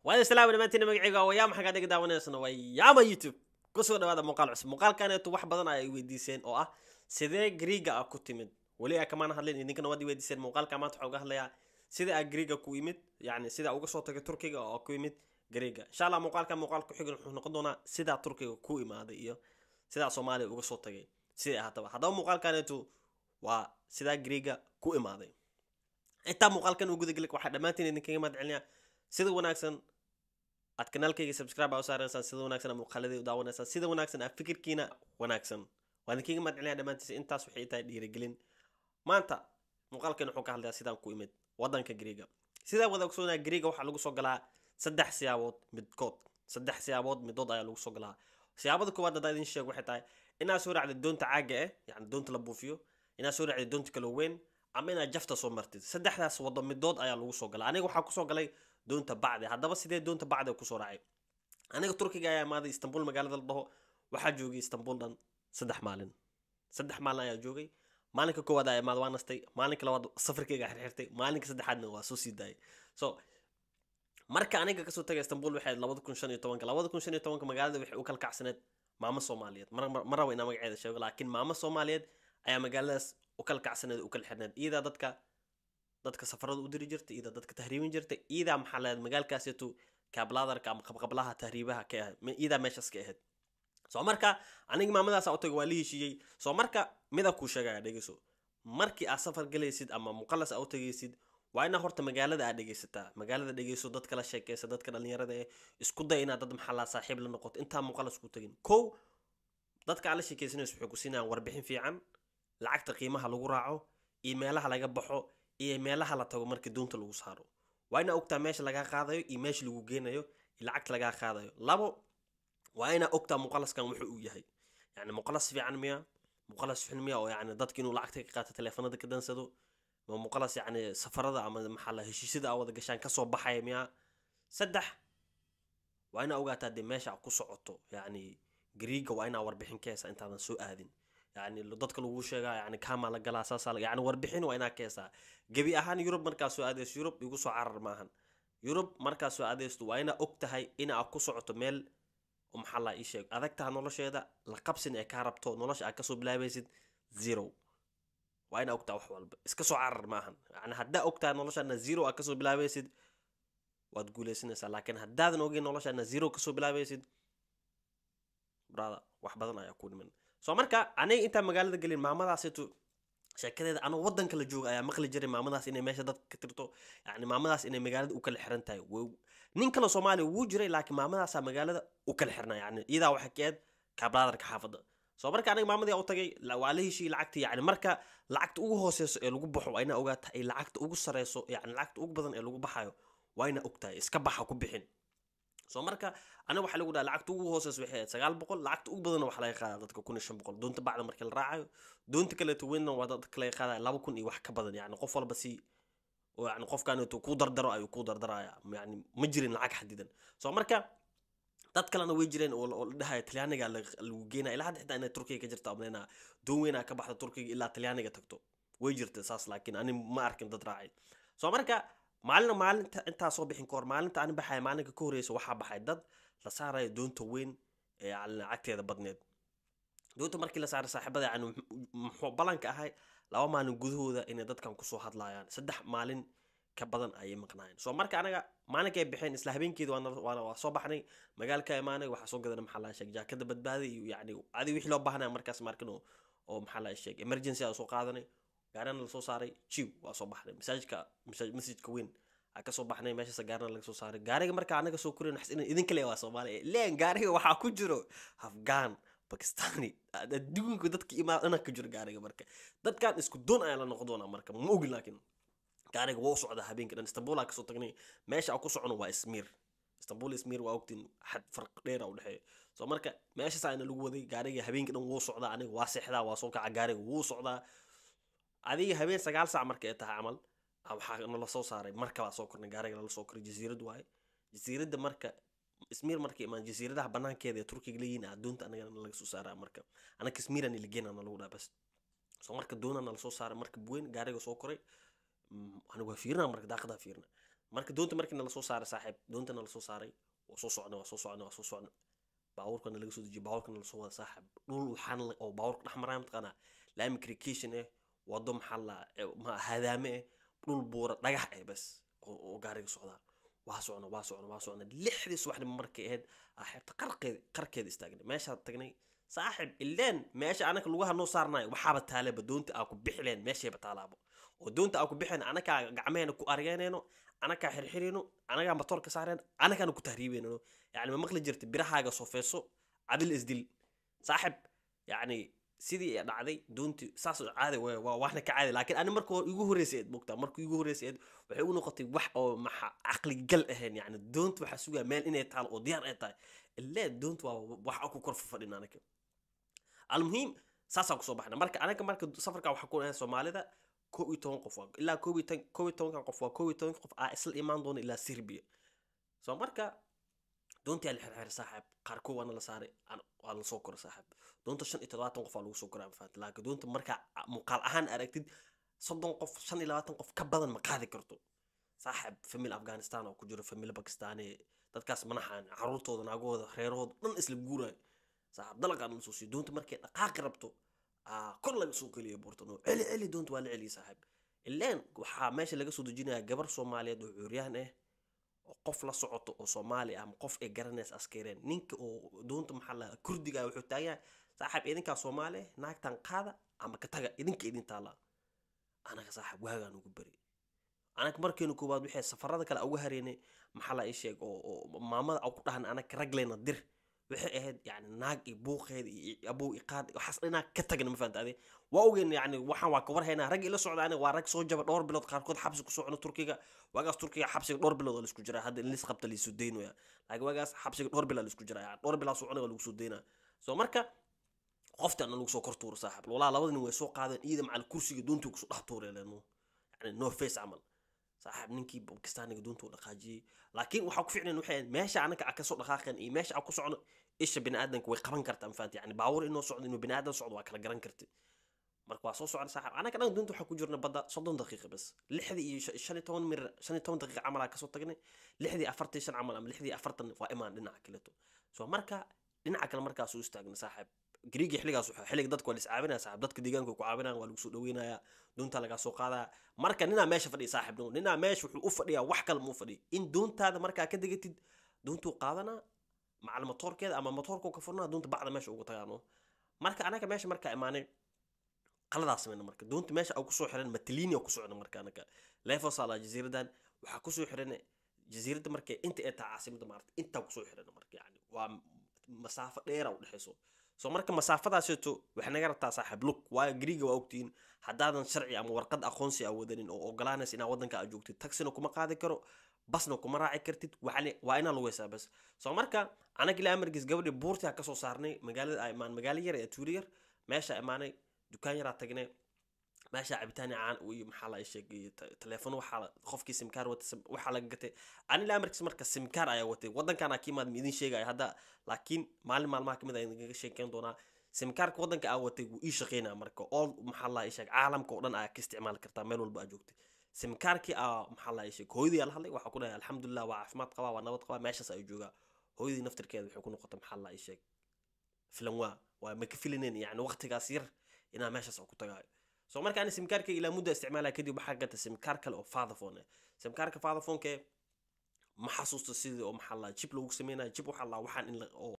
waad islaam dhamaantiin magacayga waa yaa maxaa dhiga daawanaysana waa yaama youtube kusoo dhawaada muuqaal cusub muuqaalkaneetu wax badan ay weydiiseen oo ah sidee griiga ah ku timid weli a kamaan hadlin idinkana waad weydiiseen muuqaalka maanta waxaa uga hadlayaa sida a griiga ku imid yani sida uga soo tagay turkiga oo ku imid griiga insha allah muuqaalka muuqaal ku xigan wuxuu noqon doonaa sidaa turkiga ku imaaday iyo sidaa soomaaliya uga soo tagay siday ahaataba haddaba muuqaalkaneetu waa sidaa griiga ku imaaday intaa muuqaalkan uu gudageli waxaa dhammaantiin idinkaga mahad celinayaa sida wanaagsan aad kanaalkayga subscribe aa u saaraysaan sida wanaagsan aa muuqaaladii u daawanaysaan sida wanaagsan aa fikirkiina wanaagsan waa idinkaga mahad celinaya dhammaantiisa intaas waxay tahay dhiirigelin maanta muuqaalkan wuxuu ka hadlayaa sidaan ku imid waddanka griiga sidaa wada ogsoonaa griiga waxaa lagu soo galaa saddex siyaabood midkood saddex siyaabood midood ayaa lagu soo galaa siyaabada koowaad haddaa idin sheeg waxay tahay inaad soo raacdid doonta caaga eh yani doonta la buufiyo inaad soo raacdid doonta kala weyn ama inaad jafta soo martid saddexdaas wado midood ayaa lagu soo galaa aniga waxaa kusoo galay doonta bacdi haddaba sidee doonta bacdi kusoo raacay aniga turkiga ayaa imaaday istanbul magaalada la dhaho waxaa joogay istanbul dhan saddex maalin saddex maalin ayaa joogay maalinka koowaad ayaa imaad waa nastay maalinka labaad safarkayga xirxirtay maalinka saddexaadna waa soo sii daayay so marka aniga kasoo tagay istanbul waxay labada kun shan iyo tobanka labada kun shan iyo tobanka magaalada waxay u kala kacsaneed maamo soomaaliyeed ma rabo inaa magaceeda sheego laakiin maamo soomaaliyeed ayaa magaaladaas u kala kacsaneed u kala xirneed iyadaa dadka dadka safarada u diri jirtay iyadaa dadka tahriibin jirtay iyadaa maxaa leed magaalkaaseetu kaablaadarka ama qabqablaha tahriibaha ka ahayd iyadaa meeshaas ka ahayd soo marka aniga maamadaasa u taga waa la heshiiyey soo marka mida kuu sheegaya dhegeyso markii aad safar galaysid ama muqalas aa u tagaysid waa inaa horta magaalada aad dhegeysataa magaalada dhegeyso dadka la sheekeysa dadka dhalinyarada ee isku day inaad dad maxallaa saaxiib la noqoto intaa muqalas ku tagin kow dadka aad la sheekeysanayso waxay ku siinayaan warbixin fiican lacagta qiimaha lagu raaco iyo meelaha laga baxo iyo meelaha la tago markii doonta lagu saaro waa inaa ogtaa meesha lagaa qaadayo iyo meesha lagu geenayo iyo lacagta lagaa qaadayo labo waa inaa ogtaa muqalaskan wuxuu uu yahay yani muqalas fiican miya muqalas xun miya oo yani dadka inuu lacagta ka qaato teleefanada ka dansado ma muqalas yani safarada ama maxaa la heshiisyada aa wada gashaan kasoo baxaya miya saddex waa inaa ogaataa dee meesha ku socoto yani griiga waa inaa warbixin ka heysaa intaadan soo aadin yani dadka lagu sheegaa yani kaamaa la galaa saasaa yani warbixin waa inaa ka heesaa gebi ahaan yurub markaa soo aadayso yurub igu soo carar maahan yurub markaa soo aadaysto waa inaa og tahay inaa ku socoto meel maxaa laa ii sheeg adagtaha nolosheeda la qabsin ee kaa rabto nolosha aad kasoo bilaabaysid zero waa inaa ogtaha wax walba iska soo carar maahan yani haddaa ogtaha noloshaana zero aad kasoo bilaabaysid waad guuleysanaysaa laakiin haddaadan ogeyn noloshaana zero kasoo bilaabaysid brada wax badan ayaa ku dhiman soo marka aniga intaan magaalada gelin maamadaasitu sheekadeeda anuu waddanka la jooga ayaa maqli jiray maamadaas inay meesha dadka ka tirto yani maamadaas inay magaalada u kala xiran tahay nin kale soomaaliya wuu jiray laakiin maamadaasaa magaalada u kala xirna yani iyadaa waxay ka eed kaablaadarka xaafadda soo marka aniga maamadii u tagay waa la heshiiyey lacagta yani marka lacagta ugu hooseyso ee lagu baxo waa inaa ogaata ay lacagta ugu sareyso yani lacagta ugu badan ee lagu baxayo waa inaa ogtahay iska baxa ku bixin soo marka aniga waxaa lagu dhaha lacagta ugu hooseysa waxay ahayd sagaal boqol lacagta ugu badanna waxaa laga qaadaa dadka kun iyo shan boqol doonta bacda markii la raacayo doonta kaleeto weynna waa dadka laga qaadaya laba kun iyo wax ka badan yani qof walba si yani qofkaneeto kuu dardaro ayuu kuu dardaraya yani ma jirin lacag xadidan soo marka dad kalena way jireen oo la dhahaya talyaaniga lagu geenaya ilaa hadda xitaa inay turkiga ka jirta amnayna doon weynaa ka baxda turkiga ilaa talyaaniga tagto way jirta saas laakiin ani ma arkin dad raacay soo marka maalina maalinta intaa soo bixin kahor maalinta ani baxaya maalinka ka horeysa waxaa baxay dad la saaraya doonta weyn ee lacagteeda badneed doonta markii la saaray saaxiibada yani muxuu ballanka ahay laba maalin gudahooda inay dadkan kusoo hadlayaan saddex maalin ka badan ayay maqnaayeen soo marka anaga maalinkay baxeen isla habeenkeeda waa soo baxnay magaalka imaanay waxaa soo gadana maxaa laa sheeg jaakada badbaaday iyo yani adi wixii loo baahnaya markaas markin oo maxaa laa sheeg emergency aa soo qaadanay gaarana lasoo saaray jiw waa soo baxnay masaajidka masjidka weyn aa kasoo baxnay meeshaas gaarana laga soo saaray gaariga marka anaga soo korin idinka le waa soomaaliya leen gaariga waxaa ku jiro afghan bakistani adduunka dadka imaa dhanaa ka jiro gaariga marka dadkan isku doon ayaa la noqon doonaa marka ma ogin laakiin gaariga waa u socdaa habeenka dhan istanbul aa kasoo tagnay meesha aa ku socono waa ismiir istanbul ismiir waa ogtiin xad farq dheera u dhexeeya soo marka meeshaas ayna lagu waday gaariga habeenka dhan wuu socdaa aniga waa seexdaa waa soo kaca gaariga wuu socdaa adiga habeen sagaal saac marka ay tahay camal waxaa nala soo saaray marka baa soo kornay gaariga lala soo koray jasiirad waaye jasiiradda marka ismiir marka imaan jasiiradaha banaankeeda ee turkiga leeyihin adduunta anagana laga soo saaraa marka anaka ismiiran iligeenana lagu dhaa bas soo marka doonana lasoo saaray marka buweyn gaariga soo koray aniga waa fiirina marka daaqadaa fiirina marka doonta markii nala soo saaray saaxiib doonta nala soo saaray waa soo socnay waa soo socnay waa soo socnay baabuurkana laga soo dejiyay baabuurka nala soo wada saaxiib dhul waxaan la- oo baabuurka dhex maraya mataqaanaa laami crication eh wado maxaa la ma hadaame eh dhul buura dhagax eh bas oo oo gaariga socdaa waa socna waa socna waa socna lixdii subaxnimo markay ahayd aa xeebta qarkeeda qarkeeda istaagnay meeshaan tagnay saaxib ileen meesha anaka lugaha noo saarnayo waxaaba taaleba doonta aa ku bixi leen meeshayba taalaabo oo doonta aa ku bixeen anakaa gacmeheena ku argeenayno anakaa xirxirino anagaa matoorka saareen anagaana ku tahriibeynano yani ma maqli jirta birahaaga sofeeso cadil isdil saaxib yani sidii ay dhacday doontii saas oo caadi waa waa waxna ka caadi laakiin ani marka hore igu horreysay eed mogtaa marka igu horreysay eed waxay u noqotay wax oo maxa caqli gal ahayn yani doonta waxaa sugaa meel inay taalo oo diyaar ay tahay ilee doonta waa wax aan ku kor fadhin anaga almuhiim saasaan kusoo baxna marka anaga marka safarka waxaa ku ahay soomaalida kow iyo toban qof waa ilaa kow iyo tan kow iyo tobankan qof waa kow iyo tobanka qof aa isla imaan doona ilaa serbia so marka doontii aa la xirxiray saaxiib qaar kow waana la saaray aan- waa la soo koray saaxiib doonta shan iyo toddobaatan qof aa lagu soo koray anfaat laakiin doonta markaa muuqaal ahaan aragtid soddon qof shan iyo labaatan qof ka badan ma qaadi karto saaxiib famil afghanistan oo ku jiro famil bakistani dadkaas manaxaan caruurtooda naagahooda reerahooda dhan isla guurayo saaxiib dalaqaan la soo siiyo doonta markay dhaqaaqi rabto aa kor laga soo geliya buurtan oo celi celi doonta waa la celiya saaxiib ileen waxaa meesha laga soo dejinaya gabar soomaaliyeed oo cuuryahan ah oo qof la socoto oo soomaali ah ama qof ay garanaysa askareen ninka oo doonta maxaa la kurdiga wuxuu taagan yahay saaxiib idinkaa soomaali ah naagtan qaada ama ka taga idinka idin taala anaga saaxiib waagaan ugu bari anaga markeenu koowaad waxay safarada kale uga hareynay maxaa la ii sheeg oo oo maamada aan ku dhahan anaga ragleyna dir waxay ahayd yani naag iyo buuqeeda iyo abow iqaad waxaas dhinaa ka tagna ma fahanta ade waa ogeyn yani waxaan waa ka warhaynaa rag ila socda aniga waa rag soo jaba dhowr bilood qaarkood xabsi ku socno turkiga waagaas turkiga xabsiga dhowr bilood oo laisku jiraa hadda in lis qabta laisoo deynoya laakiin waagaas xabsiga dhowr bilood laisku jiraa yani dhowr bilood socona lagu soo deynaa so marka qoftaana lagu soo kor tuuro saaxib walaa labada nin way soo qaadeen iyada macal kursiga doontii kusoo dhex tuureen leeno yani no face camal saaxiib ninkii bakistaaniga doonta u dhaqaajiyey laakiin waxaa ku ficnayn waxay ahayd meesha anaga a kasoo dhaqaaqeen iyo meesha a ku socno isha biniaadanka way qaban kartaa mafahanti yani baabuur inoo socdo inuu biniaadan socdo waa kala garan karti marka waa soo socda saaxiib anaga dhan doonta waxaa ku jirna badda soddon daqiiqa bas lixdii iyo shan- shan iyo toban mir shan iyo toban daqiiqa camal aa kasoo tagnay lixdii afartan iyo shan camal ama lixdii afartan waa imaan dhinaca kaleto so marka dhinaca kale markaas u istaagna saaxiib griigi xilligaas wuxuu xilliga dadku waa la iscaabinaya saaxiib dadka deegaanka way ku caabinayaan waa lagu soo dhaweynaya doontaa lagaa soo qaadaya marka ninaa meesha fadhiya saaxiib no ninaa meesha wuxuu u fadhiyaa wax kale ma u fadhiya in doontaada markaa ka degatid doontuu qaadanaa macal matoorkeeda ama matoorkuu ka furnaa doonta bacda meesha ugu tagaano marka anaga meesha markaa imaanay qaladaas sameyna marka doonta meesha aan kusoo xiran matalini oo kusocda marka anaga lefosala jasiiradan waxaa kusoo xiran jasiiradda marka inta ee taa caasimada maarata intaa kusoo xiran marka yani waa masaafo dheera u dhexeyso so marka masaafadaaseeto waxay naga rabtaa saaxiib lug waayo griiga waa ogtihiin haddaadan sharci ama warqad aqoonsi a wadanin oo ogolaanaysa inaa waddanka aad joogtid taxina kuma qaadi karo basna kuma raaci kartid waxaale- waa inaa lugeysaa bas so marka anaga ilaa amarkiis gabadhii buurtii kasoo saarnay magaalada aa imaan magaalo yar ee tuuri yar meesha imaanay dukaan yaraa tagnay meesha cabitaan caan iyo maxaa la sheegay telefoon waxaa la- qofkii simkaar wata sim- waxaa laga gatay ani ilaa amarkiis marka simkaar ayaa watay waddankan aa ka imaad ma idin sheegaya hadda laakiin maalin maalmaha kamid a idinkaga sheekeyn doonaa simkaarka waddanka aa watay wuu ii shaqeynaya marka all maxaa la sheeg caalamka oo dhan aa ka isticmaali kartaa meel walba aa joogtay simkaarkii aa maxaa la sheeg hooyadii aa la hadlay waxaa ku dhahay alxamdulilah waa caafimaad qabaa waa nabad qabaa meeshaas ay joogaa hooyadii naftirkeeda waxay ku noqotay maxaa la sheeg filan waa waa ma ka filaneen yani waqtigaas yar inaa meeshaas ku tagaayo so marka ani simkaarkayga ilaa mudda isticmaalaya kadib waxaa gata simkaar kale oo fatherphone ah simkaarka fatherphoneke ma xasuusto sidii oo maxaa la jib lagu sameynaya jib waxaa la waxaan in la oo